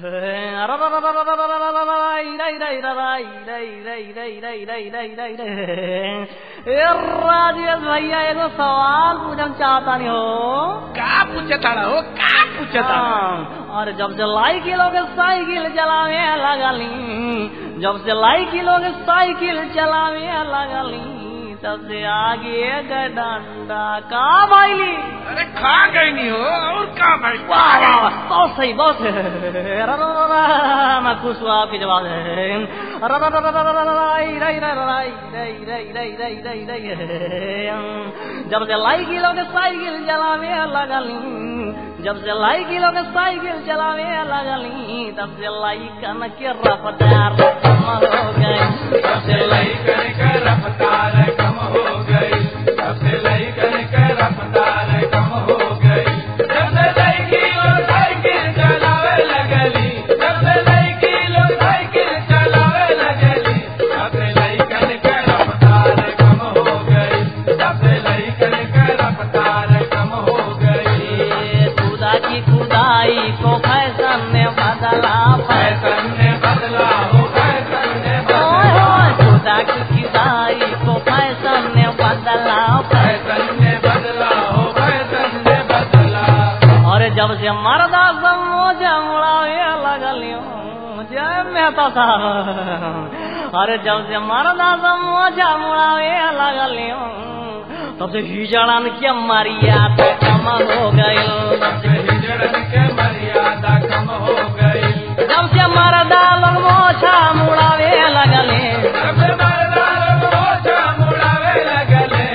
राजेश भैया एगो सवाल पूछम चाहता नहीं हो का पूछे ताड़ा हो का पूछे ताड़ा हाँ, और जब से लाई किलो के साइकिल चलावे लगली जब से लाई किलो के साइकिल चलावे लगली तब से आगे गए डंडा का भाईली अरे खा गई नहीं हो और का भाई वाह वाह वाह, बहुत सही बहुत सही। रा, रा, रा, रा, मैं खुश हुआ आपके जवाब से रा, रा, रा, रा, रा, रा, रा, रा, राई, राई, राई, राई, राई, राई, राई, राई, राई, राई। जब से लाई किलो के साइकिल चलावे लगली जब से लाई किलो के साइकिल चलावे लगली तब से लाई कन के रफ्तार कम हो गई तब से लाई कर कर रफ्तार कम हो गई सबसे लई कर कर रफ्तार कम हो गई जब से लई किलो साइकिल चलावे लगली जब से लई किलो साइकिल चलावे लगली जब से लई कर कर रफ्तार कम हो गई जब से लई कर कर रफ्तार कम हो गई खुदा की खुदाई को फैशन ने बदला फैशन ने बदला हो फैशन ने ओए बदला होए, खुदा की खुदाई को फैशन ने बदला फैशन ने बदला हो फैशन ने बदला और जब से मर्दा समोजा मुड़ावे लगलियो जय मेहता साहब अरे जब से मर्दा समोजा मुड़ावे लगलियो तब से हिजड़न के मरियादा कम हो गई हिजड़न के मर्यादा कम हो गई जब से मर्दा लोग मोछा मुड़ावे लगले जब मर्दा लोग मोछा मुड़ावे लगले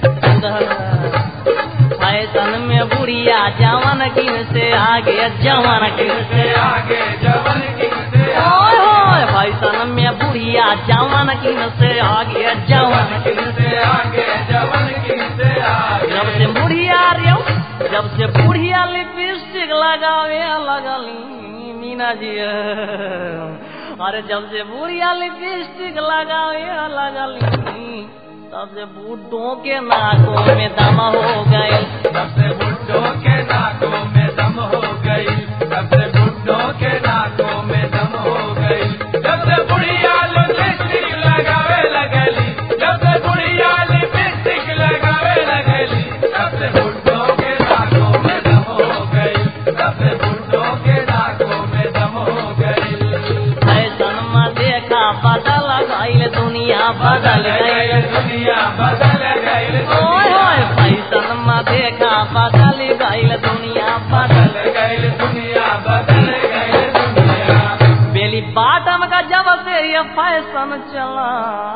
फैशन में बुढ़िया जवान किन से आगे जवान किन से से आगे जवन की से ओए होए फैशन में बुढ़िया जवान किन से आगे जवान किन किन से आगे जवन की से आगे जब से बुढ़िया रे जब से बुढ़िया लिपस्टिक लगावे लगली मीना जी अरे जब से बुढ़िया लिपस्टिक लगावे लगली तब से बूढ़ों के नाकों में दम हो गए सबसे बुढ़ों के नाकों में दम हो गई सबसे बुढ़ों के नाकों में दम हो गई जब से बुढ़िया लिपस्टिक लगावे लगली जब से बुढ़िया लिपस्टिक लगावे लगली तब से बुढ़ों के नाकों में दम हो गई तब से बुढ़ों के नाकों में दम हो गई फैशन में देखा बदल गई दुनिया बदल गई दुनिया बदल गई ओए होए फैशन में देखा बदल गई दुनिया बदल बदल गई दुनिया बदल गई दुनिया बेली बाटम का जब से ये फैशन चला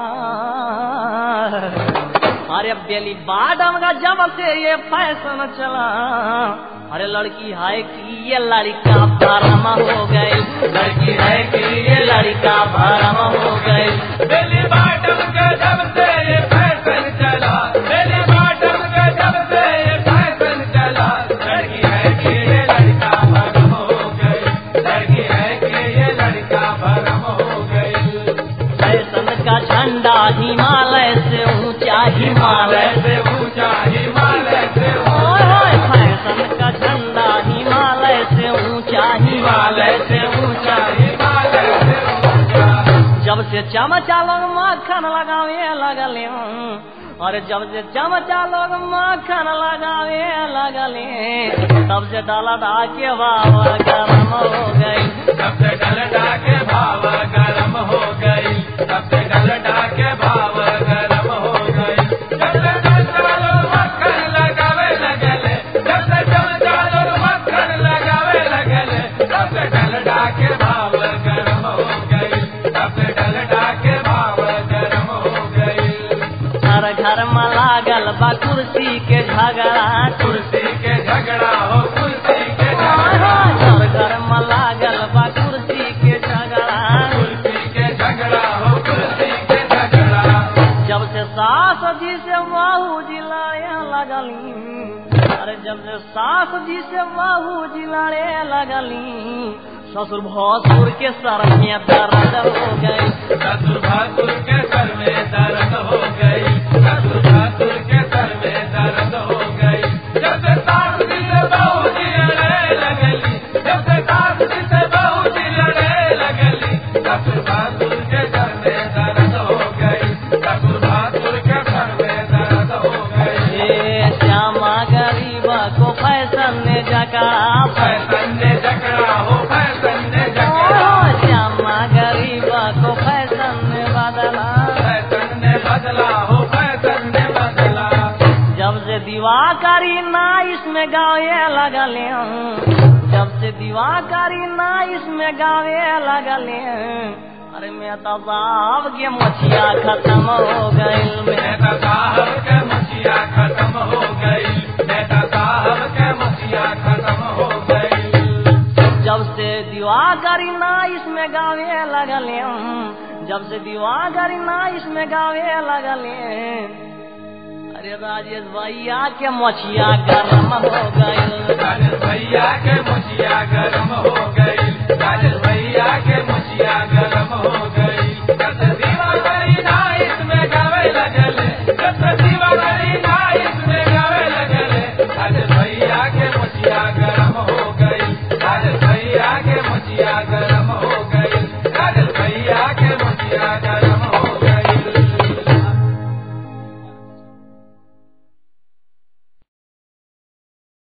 अरे बेली बाटम का जब से ये फैशन चला अरे लड़की है कि ये लड़का भरम हो गई लड़की है कि ये लड़का भरम हो गई बेली बाटम का जब से ये फैशन चला बेली बाटम का जब से ये फैशन चला लड़की है कि ये लड़का भरम हो गई लड़की है कि ये लड़का भरम हो गई फैशन का झंडा हिमालय से ऊंचा हिमालय हिमालय से ऊंचा हिमालय से ओए होए फैशन का झंडा हिमालय से ऊंचा हिमालय हिमालय से ऊंचा हिमालय से ऊंचा जब से चमचा लोग माखन लगावे लगले और जब से चमचा लोग माखन लगावे लगले तब से डलडा के बाबा गरम हो गई सबसे डलडा के भाव गरम हो गई सबसे डलडा के भाव गरम हो गई जब से चमचा लोग मक्खन लगावे लगले जब से चमचा लोग मक्खन लगावे लगले तब से डलडा के भाव गरम हो गई तब से डलडा के भाव गरम हो गई हर घर में लागल बा कुर्सी के झगड़ा कुर्सी के झगड़ा हो कुर्सी के ओए झगड़ा होए, हर घर में लागल बा कुर्सी के झगड़ा कुर्सी के झगड़ा हो कुर्सी के झगड़ा जब से सास जी से बाहू जिलाए लगली अरे जब से सास जी से बाहू जिलाए लगली ससुर भसुर के सर में दर्द हो गई ससुर भासुर के सर में दर्द हो गई ससुर भासुर के सर में दर्द हो गई जब से सास जी से बहू जी लड़ने लगली जब से सास जी से बहू जी इसमें गावे लगले जब से दिवाकरी ना इसमें गावे लगले अरे मैं तो साहब के मछिया खत्म हो गइल मैं नेता साहब के मसीहा खत्म हो गई नेता साहब के मसीहा खत्म हो गई जब से दिवाकरी ना इसमें गावे लगले जब से दिवाकरी ना इसमें गावे लगले अरे राजेश भैया के मछिया गरम हो गइल राजेश भैया के मसीहा गरम हो